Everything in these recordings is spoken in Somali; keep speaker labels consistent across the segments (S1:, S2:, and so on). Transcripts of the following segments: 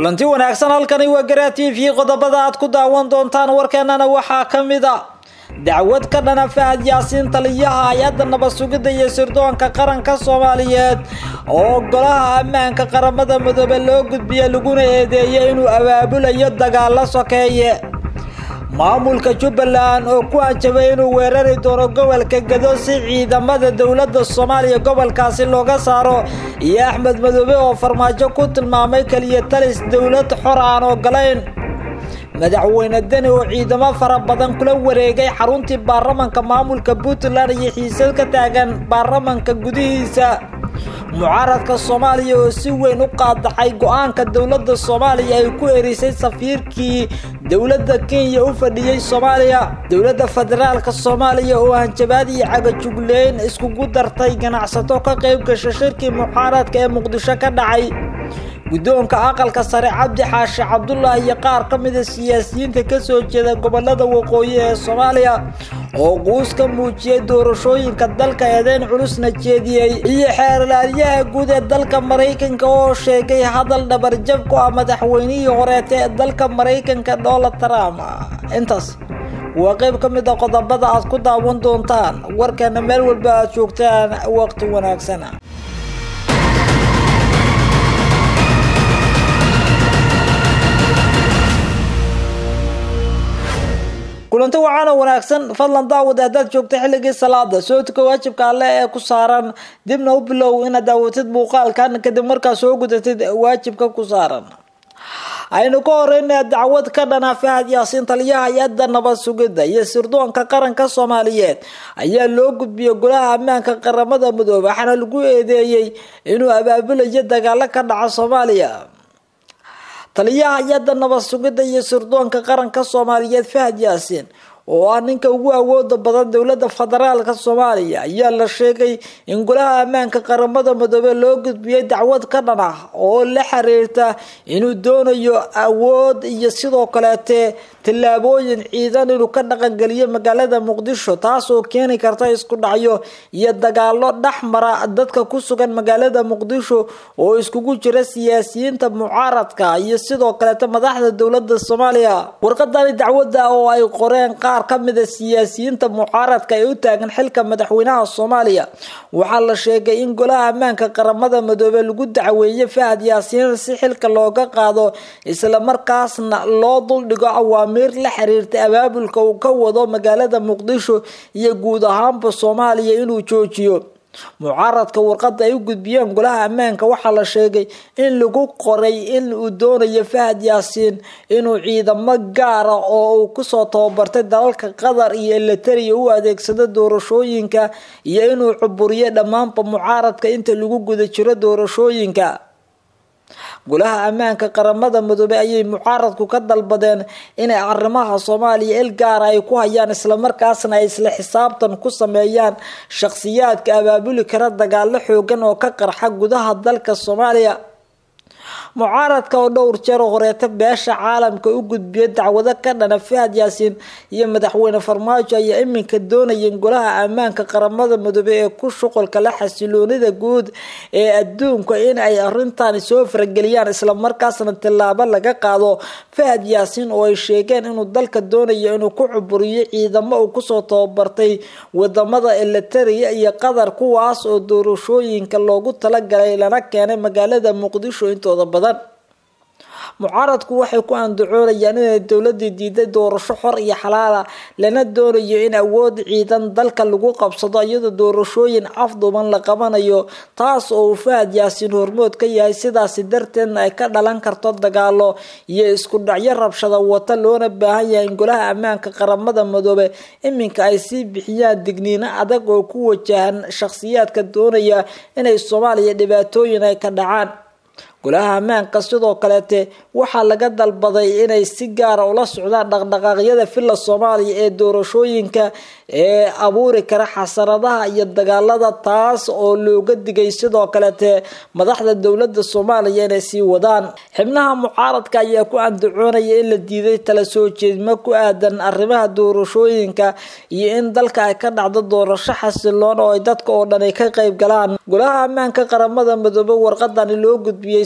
S1: kulanti wanaagsan halkani waa garaa t v qodobada aad ku daawan doontaan warkeenana waxaa ka mid a dacwad ka dhana fahad yaasiin taliyaha hay-adda nabad sugidda iyo sirdoonka qaranka soomaaliyeed oo golaha ammaanka qaramada midoobe loo gudbiya laguna eedeeyay inuu abaabulayo dagaalo sokeeye maamulka jubbaland oo ku hanjabay inuu weerari doono gobolka gado si ciidamada dowladda soomaaliya gobolkaasi looga saaro iyo axmed madoobe oo farmaajo ku tilmaamay keliya talis dowlad xor aan ogolayn madaxweyne deni oo ciidamo fara badan kula wareegay xaruntii baarlamanka maamulka puntland iyo xiisad ka taagan baarlamanka gudihiisa mucaaradka soomaaliya oo si weyn u qaadacay go-aanka dowladda soomaaliya ay ku erisay safiirkii dowladda kenya u fadhiyey soomaaliya dowladda federaalka soomaaliya oo hanjabaad iyo cagajugleyn iskugu dartay ganacsato ka qayb gasha shirkii mucaaradka ee muqdisho ka dhacay guddoonka aqalka sare cabdi xaashi cabdullah iyo qaar ka mida siyaasiyiinta kasoo jeeda gobolada waqooyi ee soomaaliya oo quus ka muujiyay doorashooyinka dalka eedeyn culusna jeediyey iyo xeerlaaliyaha guud ee dalka maraykanka oo sheegay hadal dhabarjab ku ah madaxweynihii horeeta ee dalka maraykanka donald trump intaas waa qayb ka mid a qodobada aad ku daawan doontaan warkeena meel walba aad joogtaan waqti wanaagsan kulanti waxaana wanaagsan fadlan daawad haddaad joogta xilligii salaada soo tuka waajibka alle ee ku saaran dibna u bilow inaad daawatid muuqaalkan kadib markaa soo gudatid waajibka ku saaran aynu ka horeyna dacwad ka dhana fahad yaasiin taliyaha hay-adda nabad sugidda iyo sirdoonka qaranka soomaaliyeed ayaa loo gudbiyay golaha ammaanka qaramada midoobe waxaana lagu eedeeyey inuu abaabulayo dagaalo ka dhaca soomaaliya taliyaha hay-adda nabad sugidda iyo sirdoonka qaranka soomaaliyeed fahad yaasiin oo ah ninka ugu awooda badan dowladda federaalka soomaaliya ayaa la sheegay in golaha ammaanka qaramada midoobe loo gudbiyay dacwad ka dhan ah oo la xiriirta inuu doonayo awood iyo sidoo kaleete tallaabooyin ciidan inuu ka dhaqangeliyo magaalada muqdisho taas oo keeni karta isku dhacyo iyo dagaalo dhex mara dadka ku sugan magaalada muqdisho oo iskugu jira siyaasiyiinta mucaaradka iyo sidoo kaleete madaxda dowladda soomaaliya warqadani dacwadda oo ay qoreen qaar ka mida siyaasiyiinta mucaaradka ee u taagan xilka madaxweynaha soomaaliya waxaa la sheegay in golaha ammaanka qaramada midoobe lagu dacweeyey fahad yaasiin si xilka looga qaado islamarkaasna loo duldhigo awaamiir la xiriirta abaabulka uu ka wado magaalada muqdisho iyo guud ahaanba soomaaliya inuu joojiyo mucaaradka warqada ay u gudbiyeen golaha ammaanka waxaa la sheegay in lagu qoray in uu doonayo fahad yaasiin inuu ciidamo gaara oo uu kusoo tababartay dalalka qatar iyo elitariya u adeegsado doorashooyinka iyo inuu cuburiyo dhammaanba mucaaradka inta lagu guda jiro doorashooyinka golaha ammaanka qaramada midoobe ayay mucaaradku ka dalbadeen inay arrimaha soomaaliya il gaara ay ku hayaan islamarkaasna ay isla xisaabtan ku sameeyaan shakhsiyaadka abaabuli kara dagaalo xoogan oo ka qarxa gudaha dalka soomaaliya mucaaradka oo dhowr jeer horeeta beesha caalamka u gudbiya dacwado ka dhana fahad yaasiin iyo madaxweyne farmaajo ayaa iminka doonayeen golaha ammaanka qaramada midoobe ee ku shuqulka la xasiloonida guud ee adduunka in ay arintani soo farageliyaan islamarkaasna tillaabo laga qaado fahad yaasiin oo ay sheegeen inuu dalka doonayo inuu ku cuburiyo ciidamo uu kusoo tababartay wadamada elitariya iyo qatar kuwaas oo doorashooyinka loogu talagalay lana keenay magaalada muqdisho intooda badan mucaaradku waxay ku andacoonayaan inay dowladii diiday doorasho xor iyo xalaala lana doonayo in awood ciidan dalka lagu qabsado iyadoo doorashooyin afduuban la qabanayo taas oo uu fahad yaasiin hormood ka yahay sidaasi darteedna ay ka dhalan karto dagaalo iyo isku dhacyo rabshada wata loona baahan yahay in golaha ammaanka qaramada midoobe iminka ay sii bixiyaan digniino adag oo ku wajahan shakhsiyaadka doonaya inay soomaaliya dhibaatooyin ay ka dhacaan golaha ammaanka sidoo kaleete waxaa laga dalbaday inay si gaara ula socdaan dhaqdhaqaaqyada filla soomaaliya ee doorashooyinka ee abuuri kara xasaradaha iyo dagaalada taas oo looga digay sidoo kaleete madaxda dowlada soomaaliya inay sii wadaan xibnaha mucaaradka ayaa ku andacoonaya in la diiday tala soo jeedmo ku aadan arrimaha doorashooyinka iyo in dalka ay ka dhacdo doorasho xasiloon oo ay dadka oo dhan ay ka qayb galaan golaha ammaanka qaramada midoobe warqadani loo gudbiyey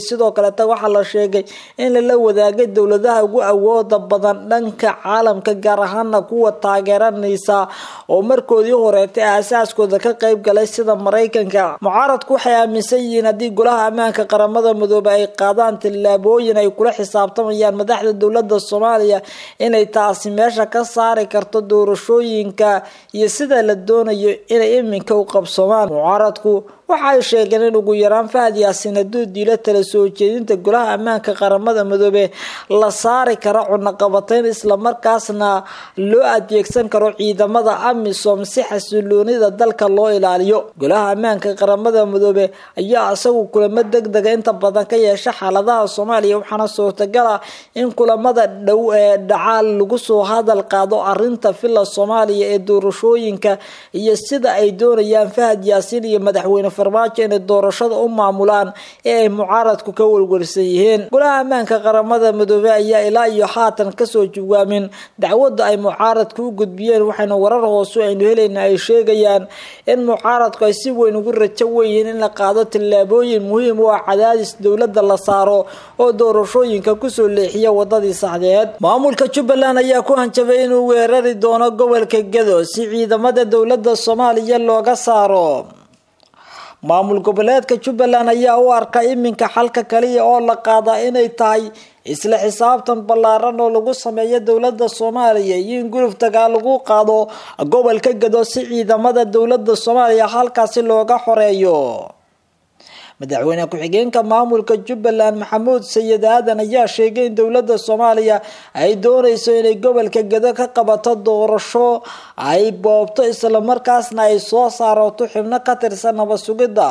S1: sidoo kaleeta waxaa la sheegay in lala wadaagay dowladaha ugu awooda badan dhanka caalamka gaar ahaana kuwa taageeranaysa oo markoodii horeetay aasaaskooda ka qeyb galay sida maraykanka mucaaradku waxay aaminsan yihiin haddii golaha ammaanka qaramada midoobe ay qaadaan tillaabooyin ay kula xisaabtamayaan madaxda dowlada soomaaliya inay taasi meesha ka saari karto doorashooyinka iyo sida la doonayo inay iminka u qabsoomaan mucaaradku waxa ay sheegeen in ugu yaraan fahad yaasin hadduu diilo tala soo jeedinta golaha ammaanka qaramada midoobe la saari karo cunaqabateyn islamarkaasna loo adeegsan karo ciidamada amisom si xasiloonida dalka loo ilaaliyo golaha ammaanka qaramada midoobe ayaa isagu kulamo deg dega inta badan ka yeesha xaaladaha soomaaliya waxaana suurtagal ah in kulamada dhow ee dhacaal lagu soo hadal qaado arinta villa soomaaliya ee doorashooyinka iyo sida ay doonayaan fahad yaasiin iyo madaxweyne farmaajo inay doorashada u maamulaan ee ay mucaaradku ka welwelsan yihiin golaha ammaanka qaramada midoobe ayaa ilaa iyo haatan kasoo jawaamin dacwada ay mucaaradku u gudbiyeen waxayna warar hoose aynu helayna ay sheegayaan in mucaaradku ay si weyn ugu rajo weyihiin in la qaado tillaabooyin muhiim u ah cadaadis dowlada la saaro oo doorashooyinka kusoo leexiya wadadii saxdeed maamulka jubbaland ayaa ku hanjabay inuu weerari doono gobolka gado si ciidamada dowlada soomaaliya looga saaro maamul goboleedka jubbaland ayaa u arka iminka xalka kaliya oo la qaadaa inay tahay isla xisaabtan ballaaran oo lagu sameeyo dowlada soomaaliya iyo in guluf dagaal lagu qaado gobolka gado si ciidamada dowlada soomaaliya halkaasi looga xoreeyo madaxweyne ku-xigeenka maamulka jubbaland maxamuud sayid aadan ayaa sheegay in dowlada soomaaliya ay dooneyso inay gobolka gado ka qabato doorasho ay boobto islamarkaasna ay soo saarato xibno ka tirsan nabad sugidda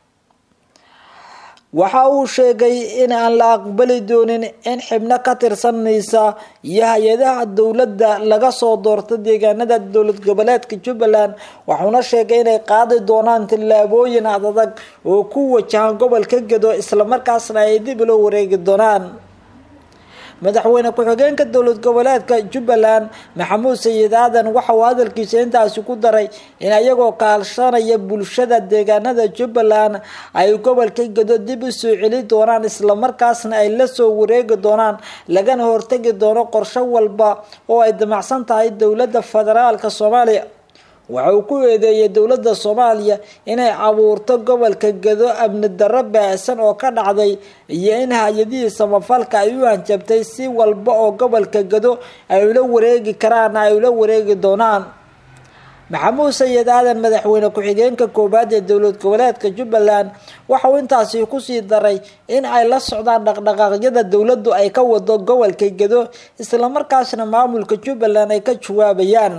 S1: waxa uu sheegay in aan la aqbali doonin in xibno ka tirsanaysa iyo hay-adaha dowladda laga soo doorto deegaanada dowlad goboleedka jubbaland wuxuuna sheegay inay qaadi doonaan tillaabooyin adadag oo ku wajahan gobolka gado islamarkaasna ay dib ula wareegi doonaan madaxweyne ku-xigeenka dowlad goboleedka jubbaland maxamuud sayid aadan waxa uu hadalkiisa intaasi ku daray in ayagoo kaalshanaya bulshada deegaanada jubbaland ay gobolka gado dib u soo celi doonaan islamarkaasna ay la soo wareegi doonaan lagana hortagi doono qorsho walba oo ay damacsan tahay dowladda federaalka soomaaliya waxa uu ku eedeeyay dowladda soomaaliya inay abuurto gobolka gado amni darro baahsan oo ka dhacday iyo in hay-adihii samafalka ay u hanjabtay si walba oo gobolka gado ay ula wareegi karaan ay ula wareegi doonaan maxamuud sayid aadan madaxweyne ku-xigeenka koowaad ee dowlad goboleedka jubbaland waxa uu intaasi kusii daray in ay la socdaan dhaqdhaqaaqyada dowladdu ay ka wado gobolka gado islamarkaasna maamulka jubbaland ay ka jawaabayaan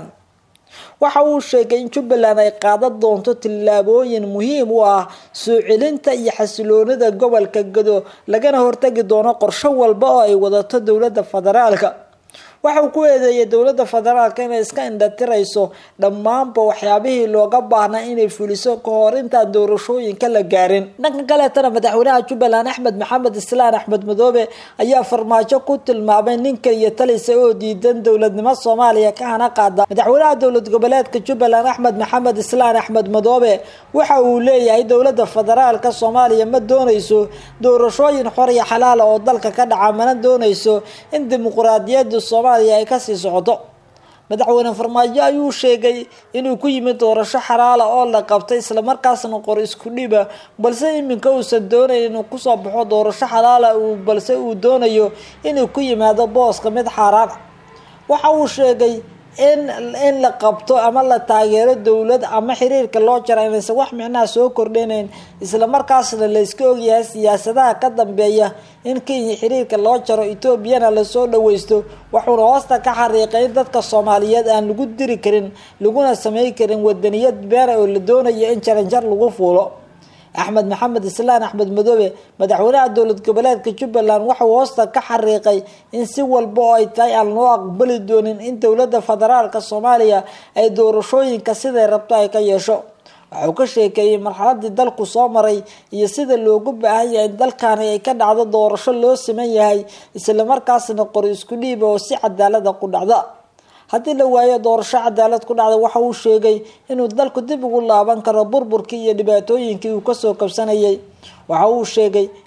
S1: waxa uu sheegay in jubbaland ay qaadan doonto tillaabooyin muhiim u ah soo celinta iyo xasiloonida gobolka gado lagana hortagi doono qorsho walba oo ay wadato dowladda federaalka waxa uu ku eedeeyay dowladda federaalka inay iska indhatirayso dhammaanba waxyaabihii looga baahnaa inay fuliso ka hor intaan doorashooyinka la gaarin dhanka kaleetana madaxweynaha jubbaland axmed maxamed islaan axmed madoobe ayaa farmaajo ku tilmaamay ninka iyo talisa oo diidan dowladnimo soomaaliya ka hana qaada madaxweynaha dowlad goboleedka jubbaland axmed maxamed islaan axmed madoobe waxa uu leeyahay dowladda federaalka soomaaliya ma dooneyso doorashooyin xor iyo xalaala oo dalka ka dhaca mana dooneyso in dimuquraadiyadda soomaaliya ay kasii socdo madaxweyne farmaajo ayuu sheegay inuu ku yimid doorasho xalaala oo la qabtay islamarkaasna qor isku dhiba balse iminka uusan doonayn inuu kusoo baxo doorasho xalaala balse uu doonayo inuu ku yimaado booska mid xaaraan waxa uu sheegay in in la qabto ama la taageero dowlad ama xiriirka loo jara inaysan wax micnaha soo kordhinayn islamarkaasna layska ogyahay siyaasadaha ka dambeeya in kenya xiriirka loo jaro etoobiyana lasoo dhaweysto wuxuuna hoosta ka xariiqay in dadka soomaaliyeed aan lagu diri karin laguna samey karin wadaniyad beena oo la doonayo in jaranjar lagu fuulo axmed maxamed islaan axmed madoobe madaxweynaha dowlad goboleedka jubbaland waxauu hoosta ka xariiqay in si walba oo ay tahay aan loo aqbali doonin in dowladda federaalka soomaaliya ay doorashooyinka siday rabto ay ka yeesho waxauu ka sheekeeyey marxaladii dalku soo maray iyo sida loogu baahan yahay in dalkani ay ka dhacdo doorasho loo siman yahay islamarkaasna qori isku dhiiba oo si cadaalada ku dhacda haddii la waayo doorasho cadaalad ku dhacda waxa uu sheegay inuu dalku dib ugu laaban karo burburkii iyo dhibaatooyinkii uu kasoo kabsanayay waxa uu sheegay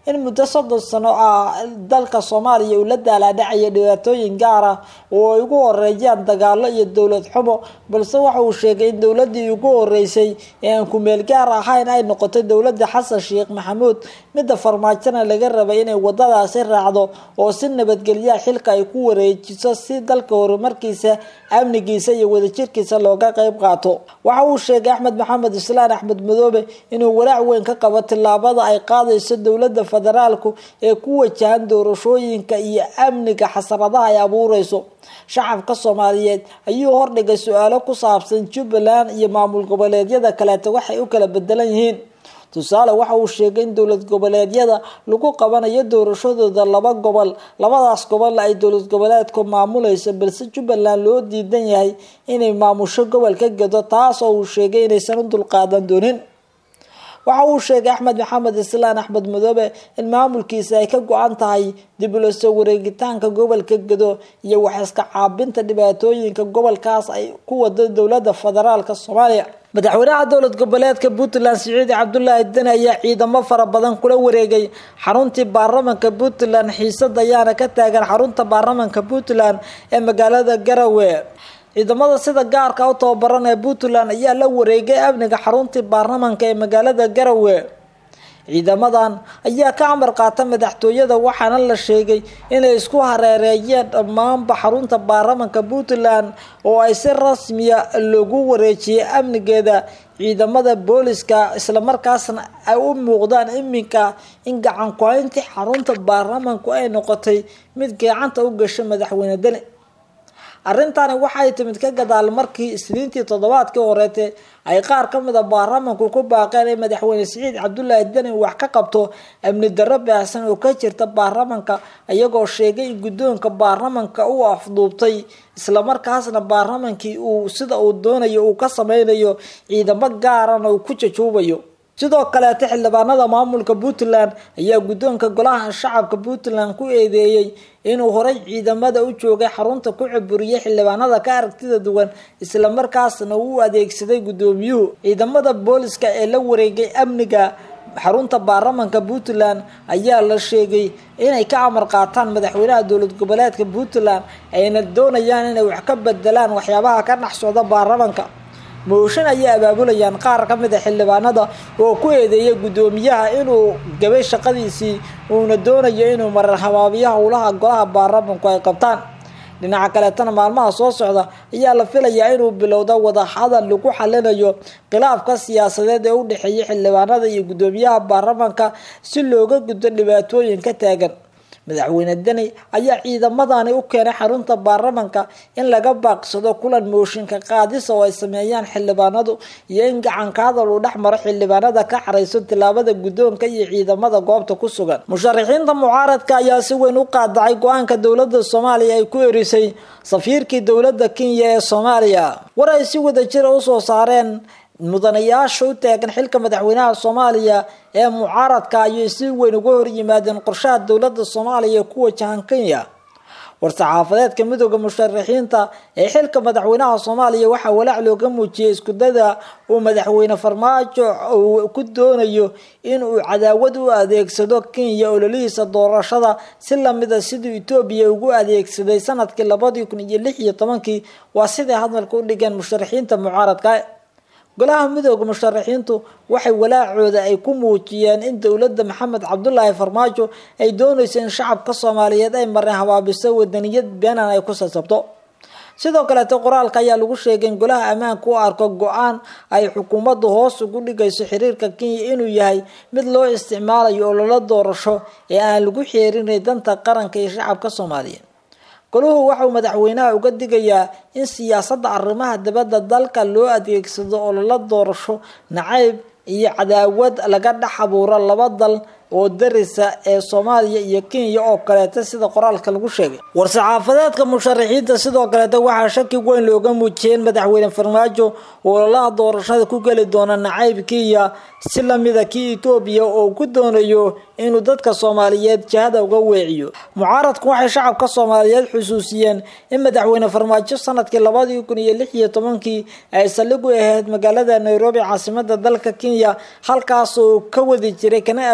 S1: in muddo soddon sano ah dalka soomaaliya uu la daalaadhacaya dhibaatooyin gaar ah oo ay ugu horeeyaan dagaalo iyo dowlad xumo balse waxa uu sheegay in dowladii ugu horeysay ee aan kumeel gaar ahayn ay noqotay dowladda xasan sheekh maxamuud midda farmaajona laga rabay inay wadadaasi raacdo oo si nabadgelyaha xilka ay ku wareejiso si dalka horumarkiisa amnigiisa iyo wadajirkiisa looga qeyb qaato waxa uu sheegay axmed maxamed islaan axmed madoobe inuu walaac weyn ka qabo tilaabada ay qaadayso dowladda federaalku ee ku wajahan doorashooyinka iyo amniga xasaradaha ay abuureyso shacabka soomaaliyeed ayuu hordhigay su-aalo ku saabsan jubbaland iyo maamul goboleedyada kaleeta waxay u kala bedelan yihiin tusaale waxa uu sheegay in dowlad goboleedyada lagu qabanayo doorashadooda laba gobol labadaas gobol ay dowlad goboleedku maamulayso balse jubbaland loo diidan yahay inay maamusho gobolka gedo taas oo uu sheegay inaysan u dulqaadan doonin waxa uu sheegay axmed maxamed islaan axmed madoobe in maamulkiisa ay ka go-an tahay dib ula soo wareegitaanka gobolka gedo iyo wax iska caabinta dhibaatooyinka gobolkaas ay ku wado dowlada federaalk soomaaliya madaxweynaha dowlad goboleedka puntland siciid cabdulaahi deni ayaa ciidamo fara badan kula wareegay xaruntii baarlamanka puntland xiisad ayaana ka taagan xarunta baarlamanka puntland ee magaalada garowe ciidamada sida gaarka u tababaran ee puntland ayaa la wareegay amniga xaruntii baarlamanka ee magaalada garowe ciidamadan ayaa ka amar qaata madaxtooyada waxaana la sheegay inay isku hareereeyeen dhammaanba xarunta baarlamanka puntland oo ay si rasmiya loogu wareejiyay amnigeeda ciidamada booliska islamarkaasna ay u muuqdaan iminka in gacan ku-hayntii xarunta baarlamanku ay noqotay mid gacanta u gasho madaxweyne deni arrintani waxay timid ka gadaal markii isniintii toddobaadkii horeete ay qaar ka mid a baarlamanku ku baaqeen in madaxweyne siciid cabdulaahi deni wax ka qabto amni darro baahsan oo ka jirta baarlamanka iyagoo sheegay in guddoonka baarlamanka uu afduubtay islamarkaasna baarlamankii uu sida uu doonayo uu ka sameynayo ciidamo gaarana uu ku jajuubayo sidoo kaleeta xildhibaanada maamulka puntland ayaa guddoonka golaha shacabka puntland ku eedeeyey inuu horey ciidamada u joogay xarunta ku caburiyay xildhibaanada ka aragtida duwan islamarkaasna uu adeegsaday guddoomiyuhu ciidamada booliska ee la wareegay amniga xarunta baarlamanka puntland ayaa la sheegay inay ka amar qaataan madaxweynaha dowlad goboleedka puntland ayna doonayaan inay wax ka bedelaan waxyaabaha ka dhex socda baarlamanka mooshin ayay abaabulayaan qaar ka mid a xildhibaanada oo ku eedeeya guddoomiyaha inuu gabay shaqadiisii uuna doonayo inuu marar habaabiyo howlaha golaha baarlamanku ay qabtaan dhinaca kaleetana maalmaha soo socda ayaa la filayaa inuu bilowda wadahadal lagu xalinayo khilaafka siyaasadeed ee u dhexeeya xildhibaanada iyo guddoomiyaha baarlamanka si looga gudbo dhibaatooyin ka taagan madaxweyne deni ayaa ciidamadani u keenay xarunta baarlamanka in laga baaqsado kulan mooshinka qaadisa oo ay sameeyaan xildhibaanadu iyo in gacanka hadal uu dhex maro xildhibaanada ka xarayso tilaabada guddoonka iyo ciidamada goobta ku sugan musharaxiinta mucaaradka ayaa si weyn u qaadacay go-aanka dowlada soomaaliya ay ku erisay safiirkii dowlada kenya ee soomaaliya war ay si wada jira usoo saareen mudanayaasha u taagan xilka madaxweynaha soomaaliya ee mucaaradka ayay si weyn uga hor yimaadeen qorshaha dowlada soomaaliya ee ku wajahan kenya war-saxaafadeedka midooda musharaxiinta ee xilka madaxweynaha soomaaliya waxaa walaac looga muujiyay iskudada uu madaxweyne farmaajo uu ku doonayo in uu cadaawad u adeegsado kenya ololihiisa doorashada si lamida siduu etoobiya ugu adeegsaday sanadkii labadii kun iyo lix iyo tobankii waa siday hadalka u dhigeen musharaxiinta mucaaradka golaha midooda musharaxiintu waxay walaacooda ay ku muujiyeen in dowladda maxamed cabdulaahi farmaajo ay doonayso in shacabka soomaaliyeed ay marin habaabiso wadaniyad beenan ay ku sasabto sidoo kaleeto qoraalka ayaa lagu sheegay in golaha ammaanka u arko go-aan ay xukuumaddu hoos ugu dhigayso xiriirka kenya inuu yahay mid loo isticmaalayo ololo doorasho ee aan lagu xeerinay danta qaranka iyo shacabka soomaaliyeed goluhu waxauu madaxweynaha uga digayaa in siyaasadda arrimaha dibadda dalka loo adeegsado ololo doorasho nacayb iyo cadaawad laga dhex abuuro laba dal oo darisa ee soomaaliya iyo kenya oo kaleeta sida qoraalka lagu sheegay war-saxaafadeedka musharaxiinta sidoo kaleeta waxaa shaki weyn looga muujiyay in madaxweyne farmaajo ololaha doorashada ku geli doona nacayb kenya si lamida kii etoobiya oo ku doonayo inuu dadka soomaaliyeed jahada uga weeciyo mucaaradku waxay shacabka soomaaliyeed xusuusiyeen in madaxweyne farmaajo sanadkii labadii kun iyo lix iyo tobankii ay saldhig u ahayd magaalada nairobi caasimada dalka kenya halkaasoo ka wadi jiray kana abaabuli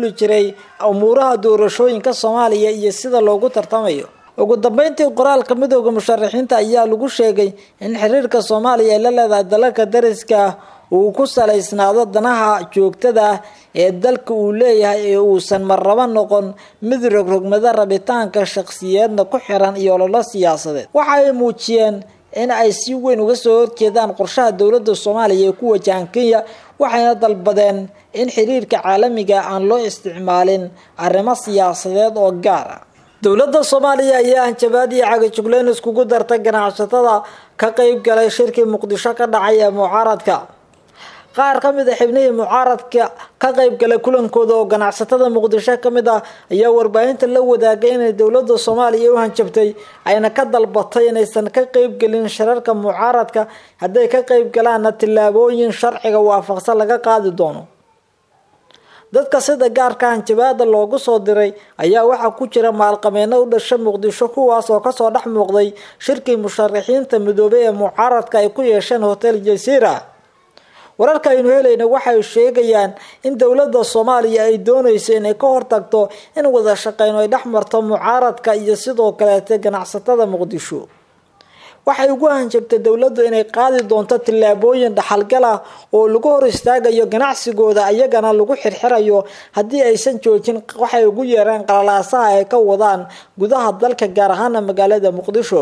S1: duuli jiray umuuraha doorashooyinka soomaaliya iyo sida loogu tartamayo ugu dambeyntii qoraalka midooda musharaxiinta ayaa lagu sheegay in xiriirka soomaaliya ay la leedahay dalalka dariska ah uu ku salaysnaado danaha joogtada ah ee dalka uu leeyahay ee uusan marrabo noqon mid rogrogmada rabitaanka shaqsiyeedna ku xiran iyo ololo siyaasadeed waxa ay muujiyeen in ay si weyn uga soo horjeedaan qorshaha dowladda soomaaliya ee ku wajahan kenya waxayna dalbadeen in xiriirka caalamiga aan loo isticmaalin arrimo siyaasadeed oo gaar ah dowladda soomaaliya ayaa hanjabaad iyo cagajugleyn iskugu dartay ganacsatada ka qeyb galay shirkii muqdisho ka dhacay ee mucaaradka qaar ka mid a xibnihii mucaaradka ka qeyb galay kulankooda oo ganacsatada muqdisho ka mid ah ayaa warbaahinta la wadaagay inay dowladda soomaaliya u hanjabtay ayna ka dalbatay inaysan ka qeybgelin shirarka mucaaradka hadday ka qeyb galaanna tillaabooyin sharciga waafaqsan laga qaadi doono dadka sida gaarka hanjabaada loogu soo diray ayaa waxaa ku jira maalqabeeno u dhasha muqdisho kuwaas oo kasoo dhex muuqday shirkii musharaxiinta midoobay ee mucaaradka ay ku yeesheen hotel jasiira wararka aynu helayna waxay sheegayaan in dowladda soomaaliya ay doonayso inay ka hortagto in wada shaqeyno ay dhex marto mucaaradka iyo sidoo kaleete ganacsatada muqdisho waxay ugu hanjabtay dowladdu inay qaadi doonto tillaabooyin dhaxalgal ah oo lagu hor istaagayo ganacsigooda iyagana lagu xirxirayo haddii aysan joojin waxay ugu yeereen qalalaasaha ay ka wadaan gudaha dalka gaar ahaana magaalada muqdisho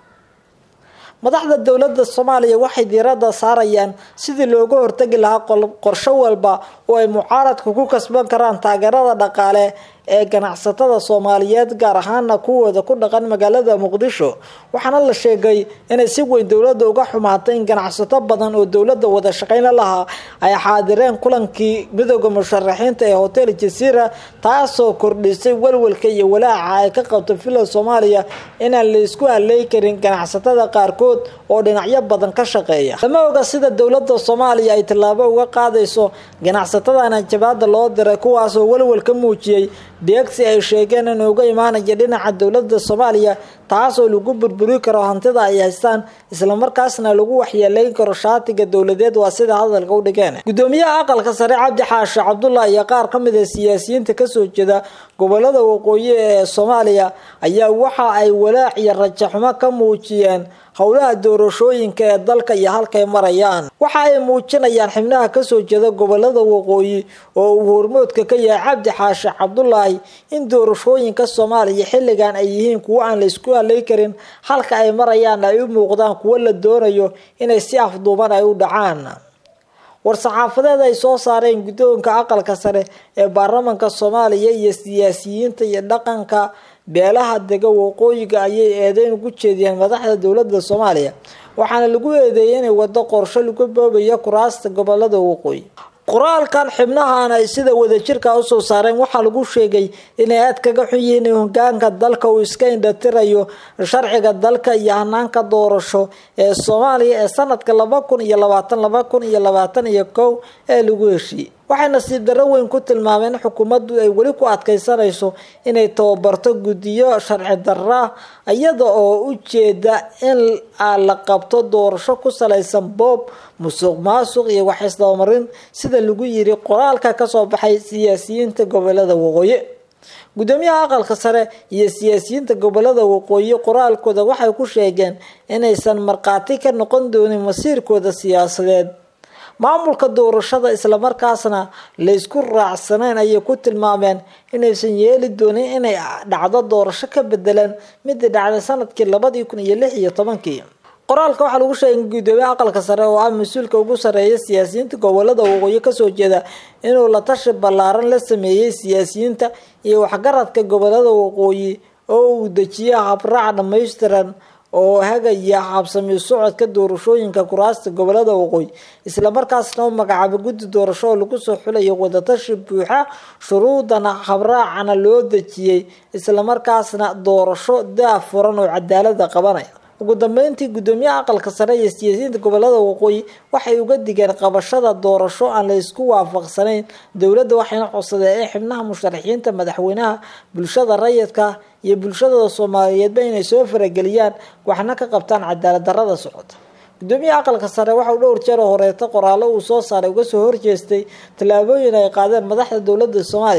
S1: madaxda dowladda soomaaliya waxay diiradda saarayaan sidii looga hortagi lahaa qorsho walba oo ay mucaaradka ku kasban karaan taageerada dhaqaale ee ganacsatada soomaaliyeed gaar ahaana kuwooda ku dhaqan magaalada muqdisho waxaana la sheegay inay si weyn dowladda uga xumaatay in ganacsato badan oo dowladda wada shaqeyna lahaa ay xaadireen kulankii midooda musharaxiinta ee hotel jasiira taasoo kordhisay walwalka iyo walaaca ay ka qabto villa soomaaliya inaan la isku haley karin ganacsatada qaarkood oo dhinacyo badan ka shaqeeya lama oga sida dowladda soomaaliya ay tallaabo uga qaadayso ganacsatadan hanjabaada loo diray kuwaasoo walwal ka muujiyey deegsi ay sheegeen in uga imaanaya dhinaca dowladda soomaaliya taasoo lagu burburi karo hantida ay haystaan islamarkaasna lagu waxyeeleyn karo shaatiga dowladeed waa sida hadalka u dhigeen gudoomiyaha aqalka sare cabdi xaashi cabdullah iyo qaar ka mid a siyaasiyiinta kasoo jeeda gobolada waqooyi ee soomaaliya ayaa waxa ay walaac iyo rajaxumo ka muujiyeen howlaha doorashooyinka ee dalka iyo halkay marayaan waxa ay muujinayaan xibnaha kasoo jeeda gobolada waqooyi oo uu hormoodka ka yahay cabdi xaashi cabdulaahi in doorashooyinka soomaaliya xilligan ay yihiin kuwo aan la isku halay karin halka ay marayaan ay u muuqdaan kuwo la doonayo inay si afduuban ay u dhacaan war-saxaafadeed ay soo saareen guddoonka aqalka sare ee baarlamanka soomaaliya iyo siyaasiyiinta iyo dhaqanka beelaha dega waqooyiga ayay eedeyn ugu jeediyeen madaxda dowladda soomaaliya waxaana lagu eedeeyay inay wado qorsho lagu boobayo kuraasta gobolada waqooyi qoraalkan xibnahan ay sida wadajirka usoo saareen waxaa lagu sheegay inay aad kaga xun yihiin in hogaanka dalka uu iska indhatirayo sharciga dalka iyo hanaanka doorasho ee soomaaliya ee sanadka laba kun iyo labaatan laba kun iyo labaatan iyo kow ee lagu heshiiyey waxay nasiib darro weyn ku tilmaameen in xukuumaddu ay weli ku adkeysanayso inay tababarto guddiyo sharci darra iyada oo u jeeda in la qabto doorasho ku salaysan boob musuq maasuq iyo waxisdabamarin sida lagu yiri qoraalka kasoo baxay siyaasiyiinta gobolada waqooyi gudoomiyaha aqalka sare iyo siyaasiyiinta gobolada waqooyi qoraalkooda waxay ku sheegeen inaysan markhaati ka noqon doonin masiirkooda siyaasadeed maamulka doorashada islamarkaasna laysku raacsanayn ayay ku tilmaameen inaysan yeeli doonin inay dhacdo doorasho ka bedelan midii dhacday sanadkii labadii kun iyo lix iyo tobankii qoraalka waxaa lagu sheegay gudoomiyaha aqalka sare oo ah mas-uulka ugu sareeya siyaasiyiinta gobolada waqooyi kasoo jeeda inuu la tashi ballaaran la sameeyey siyaasiyiinta iyo waxgaradka gobolada waqooyi oo uu dejiya habraac dhammaystiran oo hagaya habsami socodka doorashooyinka kuraasta gobolada waqooyi islamarkaasna u magacaabay guddi doorasho oo lagu soo xulayo wadatashi buuxa shuruudana habraacana loo dejiyey islamarkaasna doorasho daafuran oo cadaalada qabanaya ugu dambeyntii gudoomiyaha aqalka sare iyo siyaasiyiinta gobolada waqooyi waxay uga digeen qabashada doorasho aan la isku waafaqsanayn dowladda waxayna codsadeen in xibnaha musharaxiinta madaxweynaha bulshada rayidka iyo bulshada soomaaliyeedba inay soo farageliyaan waxna ka qabtaan cadaalad darada socota gudoomiyaha aqalka sare waxauu dhowr jeer oo horeeto qoraallo uu soo saaray uga soo horjeestay tallaabooyin ay qaadeen madaxda dowladda soomaaliya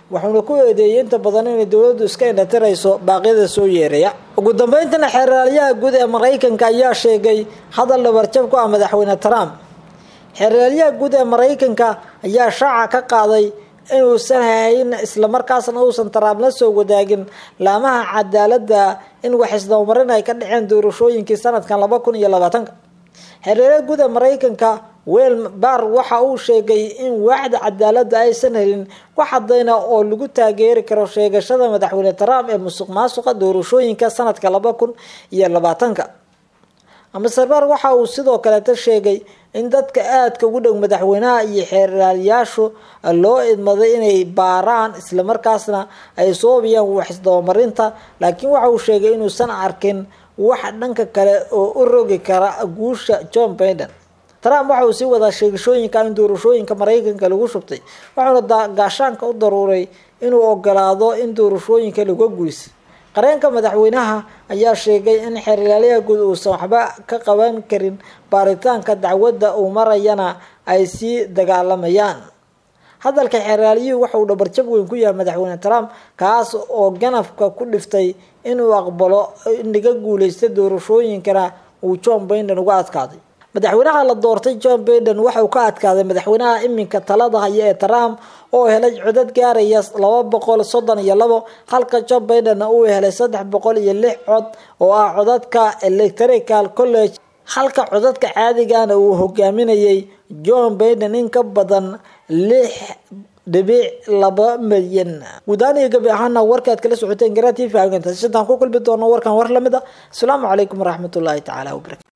S1: wuxuuna ku eedeeyey inta badan inay dowladdu iska indhatirayso baaqyada soo yeeraya ugu dambeyntina xeeraalyaha guud ee maraykanka ayaa sheegay hadal dhabarjab ku ah madaxweyne trump xeeraalyaha guud ee maraykanka ayaa shaaca ka qaaday inuusan hayn islamarkaasna uusan trump la soo wadaagin laamaha cadaaladda in wax isdabamarin ay ka dhaceen doorashooyinkii sanadkan laba kun iyo labaatanka xeeraalyaha guud ee maraykanka wel bar waxa uu sheegay in waaxda cadaaladda aysan helin wax cadayna oo lagu taageeri karo sheegashada madaxweyne trump ee musuq maasuqa doorashooyinka sanadka laba kun iyo labaatanka master bar waxa uu sidoo kaleeta sheegay in dadka aadka ugu dhow madaxweynaha iyo xeeraalyaashu loo idmaday inay baaraan islamarkaasna ay soobiyaan wax isdabamarinta laakiin waxa uu sheegay inuusan arkin wax dhanka kale oo u rogi kara guusha john baiden trump waxa uu sii wadaa sheegashooyinka in doorashooyinka maraykanka lagu shubtay waxauna gaashaanka u daruuray inuu ogolaado in doorashooyinka laga guulisay qareenka madaxweynaha ayaa sheegay in xeerlaalyaha guud uusan waxba ka qaban karin baaritaanka dacwadda uu marayana ay sii dagaalamayaan hadalka xeeraalyuhu waxa uu dhabarjab weyn ku yahay madaxweyne trump kaas oo ganafka ku dhiftay inuu aqbalo in laga guuleysta doorashooyinkana uu john baiden uga adkaaday madaxweynaha la doortay john baiden waxa uu ka adkaaday madaxweynaha iminka talada haya ee trump oo helay codad gaaraya laba boqol soddon iyo labo halka john baiden uu helay saddex boqol iyo lix cod oo ah codadka electrical college halka codadka caadigana uu hogaaminayay john baiden in ka badan lix dhibic laba milyan guudaan iyo gabi ahaana warkaad kala socoteen garaa t v intaan ku kulmi doono warkan war lamid a asalaamu calaykum waraxmatullaahi tacaala wabarakatu